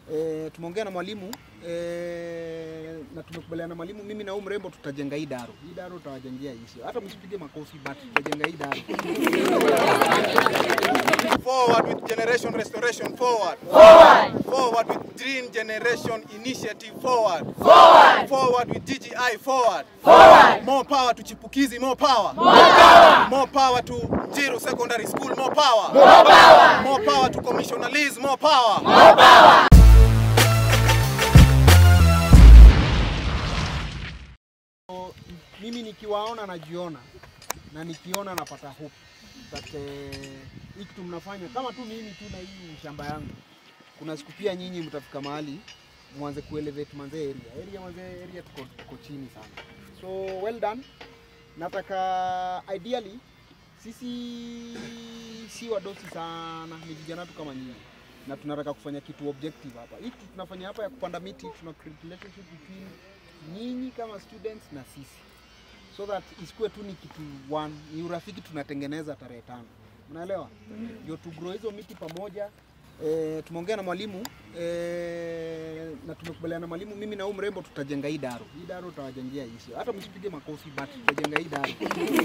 E, tumeongea na mwalimu e, na tumekubaliana na mwalimu, mimi na huyu mrembo tutajenga hii daro. Hii daro tutawajengea hii, hata msipige makofi, but tutajenga hii daro. Forward with generation restoration forward. Forward. Forward with green generation initiative forward. Forward. Forward with GGI forward. Forward. More power to Chipukizi, more power. More power. More power to Jiru Secondary School, more power. More power. More power to Commissioner Liz, more power. More power. So, mimi nikiwaona najiona na nikiona napata hope that eh, hii kitu mnafanya kama tu mimi tu na hii shamba yangu, kuna siku pia nyinyi mtafika mahali mwanze kuelevate manze area area manze area tuko, tuko chini sana, so well done. Nataka ideally sisi si wadosi sana, ni vijana tu kama nyinyi na tunataka kufanya kitu objective hapa. Hii kitu tunafanya hapa ya kupanda miti, tuna create relationship between nyinyi kama students na sisi so that isikuwe tu ni kitu one, ni urafiki tunatengeneza tarehe tano, mnaelewa? Ndio tu grow hizo miti pamoja. E, tumeongea na mwalimu e, na tumekubaliana na mwalimu, mimi na huyu mrembo tutajenga hii daro. Hii daro tutawajengea hii, hata msipige makofi, but tutajenga hii daro.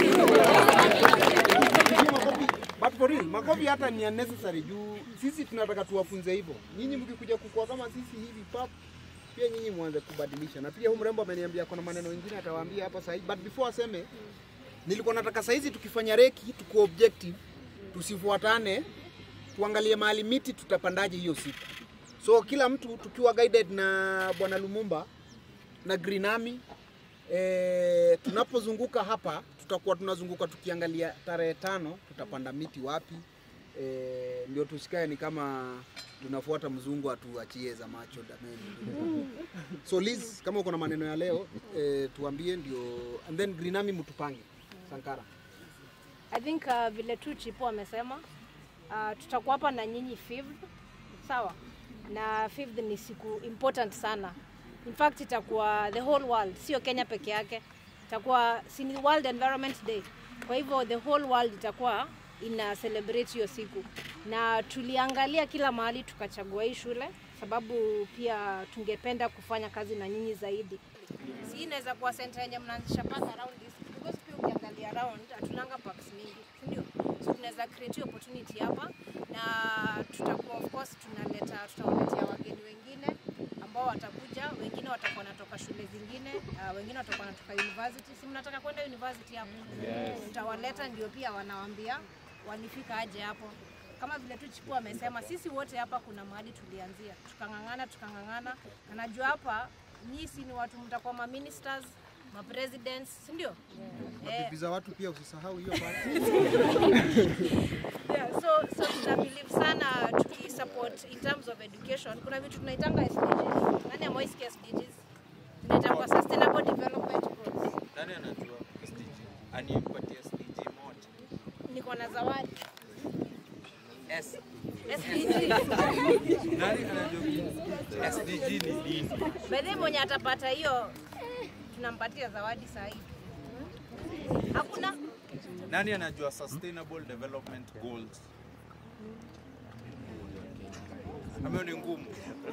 Msipige makofi, but for real, makofi hata ni unnecessary juu sisi tunataka tuwafunze hivyo. Nyinyi mkikuja kukua kama sisi hivi pap pia nyinyi mwanze kubadilisha. Na pia huyu mrembo ameniambia kuna maneno mengine atawaambia hapa sasa, but before aseme, nilikuwa nataka saa hizi tukifanya reki tuko objective, tusifuatane, tuangalie mahali miti tutapandaje hiyo siku. So kila mtu tukiwa guided na bwana Lumumba na Green Army e, tunapozunguka hapa tutakuwa tunazunguka tukiangalia tarehe tano tutapanda miti wapi e, ndio tusikae ni kama tunafuata mzungu atuachie za macho dameni. So Liz, kama uko na maneno ya leo e, tuambie ndio, and then Green Army mtupange Sankara. I think uh, vile tu Chipo amesema uh, tutakuwa hapa na nyinyi fifth, sawa? Na fifth ni siku important sana. In fact itakuwa the whole world, sio Kenya peke yake. Itakuwa si ni World Environment Day. Kwa hivyo the whole world itakuwa ina celebrate hiyo siku, na tuliangalia kila mahali tukachagua hii shule sababu pia tungependa kufanya kazi na nyinyi zaidi. Si inaweza kuwa center yenye mnaanzisha park around this because pia ukiangalia around hatunanga parks mingi, si ndio? So tunaweza create hiyo opportunity hapa na tutakuwa of course tunaleta tutawaletea wageni wengine ambao watakuja, wengine watakuwa wanatoka shule zingine, uh, wengine watakuwa wanatoka university. Si mnataka kwenda university hapo? Yes. Tutawaleta ndio pia wanawaambia walifika aje hapo kama vile tu Chiku amesema, sisi wote hapa kuna mahali tulianzia, tukang'ang'ana tukang'ang'ana, na najua hapa nyinyi si ni watu mtakuwa ma ministers ma presidents, si ndio? Eh, Bibi za watu pia usisahau hiyo part. yeah, so so tuna believe sana tukisupport in terms of education. Kuna vitu tunaitanga SDGs. Nani amewahi sikia SDGs? Tunaitanga sustainable development goals. Nani anajua SDG? Anipatie SDG moja. Niko na zawadi S. SDG. Nani anajua SDG ni nini? Bedhe mwenye atapata hiyo tunampatia zawadi saa hii. Hakuna Nani anajua sustainable development goals? Ameo ni ngumu.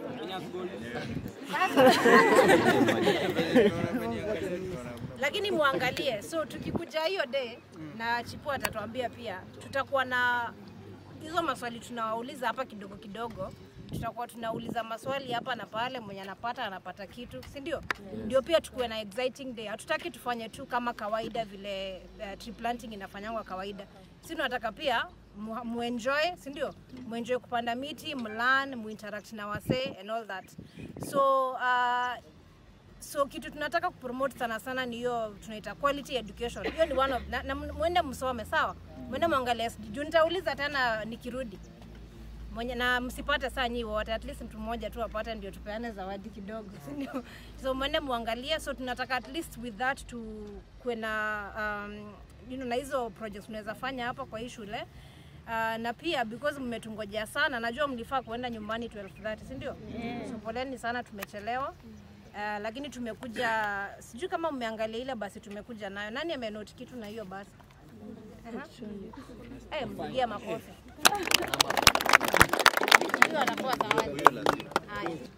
lakini muangalie. So tukikuja hiyo day na Chipu atatuambia pia, tutakuwa na hizo maswali tunawauliza hapa kidogo kidogo, tutakuwa tunauliza maswali hapa na pale, mwenye anapata anapata kitu, si ndio? Ndio pia tukuwe na exciting day. Hatutaki tufanye tu kama kawaida vile uh, tree planting inafanyangwa kawaida. Si tunataka pia mu- muenjoy, si ndio? Muenjoy kupanda miti, mlearn, muinteract na wasee and all that. So uh, so kitu tunataka kupromote sana sana ni hiyo tunaita quality education. Hiyo ni one of na, na mwende msome sawa, mwende mwangalie SD. Juu nitauliza tena nikirudi mwenye na msipate saa nyi wote, at least mtu mmoja tu apate, ndio tupeane zawadi kidogo, si ndio? So mwende muangalie. So tunataka at least with that tu kuwe na um, you know, na hizo projects tunaweza fanya hapa kwa hii shule Uh, na pia because mmetungojea sana, najua mlifaa kuenda nyumbani 12:30 si ndio? So poleni sana, tumechelewa. Uh, lakini tumekuja, sijui kama mmeangalia ile basi tumekuja nayo. Nani amenoti kitu na hiyo basi? Uh-huh. Eh, mpigia makofi. Huyo anapewa zawadi. Haya.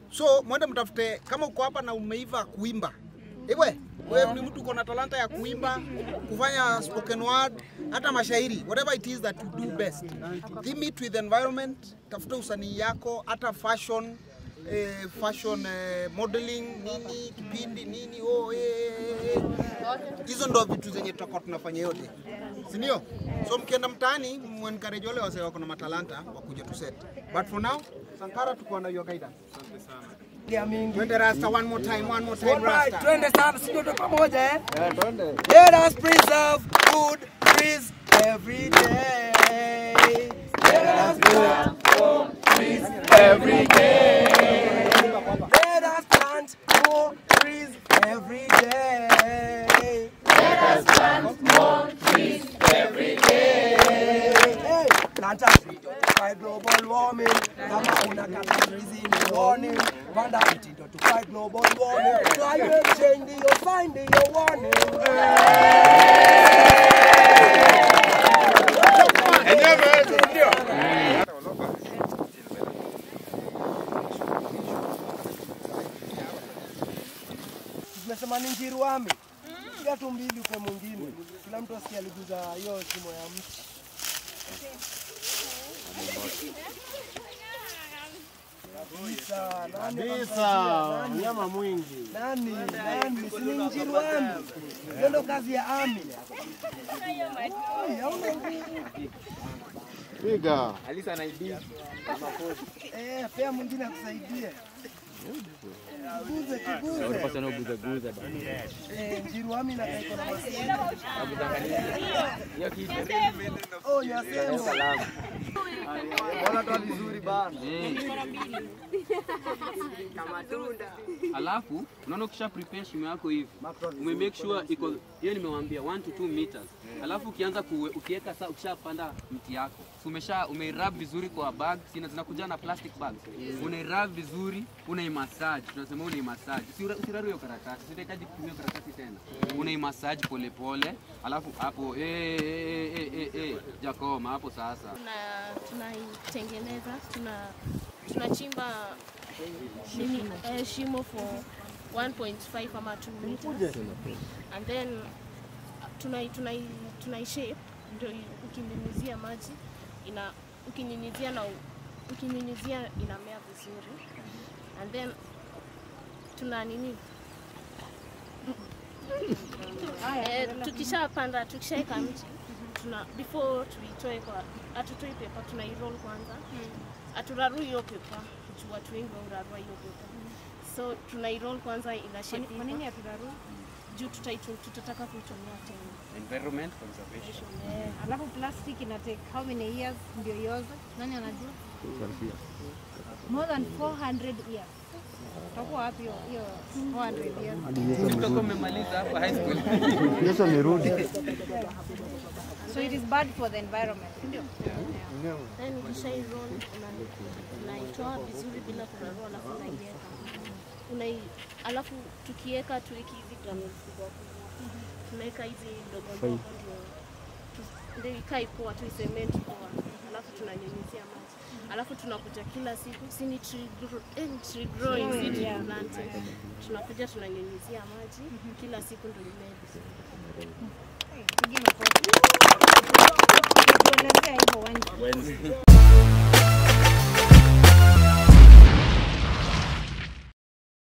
So mwende mtafute, kama uko hapa na umeiva kuimba Iwe, wewe ni mtu uko na talanta ya kuimba, kufanya spoken word, hata mashairi, whatever it is that you do best. Theme it with environment, tafuta usanii yako, hata fashion eh, fashion eh, modeling nini kipindi nini oh, eh, eh, eh. hizo ndo vitu zenye tutakuwa tunafanya yote si ndio? So mkienda mtaani mwencourage wale wase wako na matalanta wakuja tu set. But for now, Sankara tuko na your guidance. ya mingi. Twende Rasta one more time, one more time Alright, Rasta. twende sana, si ndio pamoja eh? Let us preserve good trees every day. Let us preserve good trees every day. Let us plant more trees every day. Let us plant more trees every day. Hey, plant a tree to fight global warming. Kama unakata trees ni warning. Panda mti to fight global warming. Climate change ndio sign ndio warning. Tumesema ni njiruami. Piga tu mbili upe mwingine. Kila mtu asikie aliguza hiyo shimo ya mti. Kabisa. Nani Kabisa, mnyama mwingi. nani nani si ni njiruami. Hiyo ndo kazi ya ami. Oi, hauna nguvu. Piga. Eh, pea mwingine akusaidie. Guze, kiguze. Eh, njiruami na kaiko na masini. Oh, nyasemo. Alafu unaona ukisha prepare shimo yako hivi, ume make sure iko hiyo, nimewambia 1 to 2 meters. Alafu ukianza kuwe, ukiweka saa, ukishapanda mti yako so umesha umeirub vizuri kwa bag, sina zinakuja na plastic bags, unairub vizuri, unaimassage, tunasema unaimassage, usiraru hiyo karatasi, sitahitaji kutumia karatasi tena, unaimassage pole pole, alafu hapo eh eh eh eh eh jakoma hapo sasa tuna tunaitengeneza tuna tunachimba nini eh, shimo for 1.5 ama 2 meters and then tunai tunai tunai shape ndio i- ukinyunyizia maji ina ukinyunyizia na u- ukinyunyizia inamea vizuri and then tuna nini eh, tukishapanda tukishaeka mti tuna before tuitoe kwa hatutoi pepa tunairoll kwanza haturarui hiyo pepa juu watu wengi waurarua hiyo pepa so tunairoll kwanza ina shape Kwa nini hivyo. haturaru? juu tutaitu- tutataka kuitumia tena environment conservation Eh, alafu plastic ina take how many years ndio ioze? Nani anajua? More than 400 years. Utakuwa wapi hiyo hiyo 400 years? Mtoka umemaliza hapa high school So it is bad for the environment, ndio? then ukishairoll una- unaitoa vizuri bila kurarua alafu unaiweka unai alafu tukiweka tuweki hizi granules kubwa kubwa tunaweka hizi ndogo ndogo ndio tu- ndio ikae poa tu cement poa alafu tunanyunyizia maji alafu tunakuja kila siku si ni tree gro- eh, ni tree growing si tree planting tunakuja tunanyunyizia maji kila siku ndio imee vizuri Pigi makofi. Tuelezea hivyo Wendy.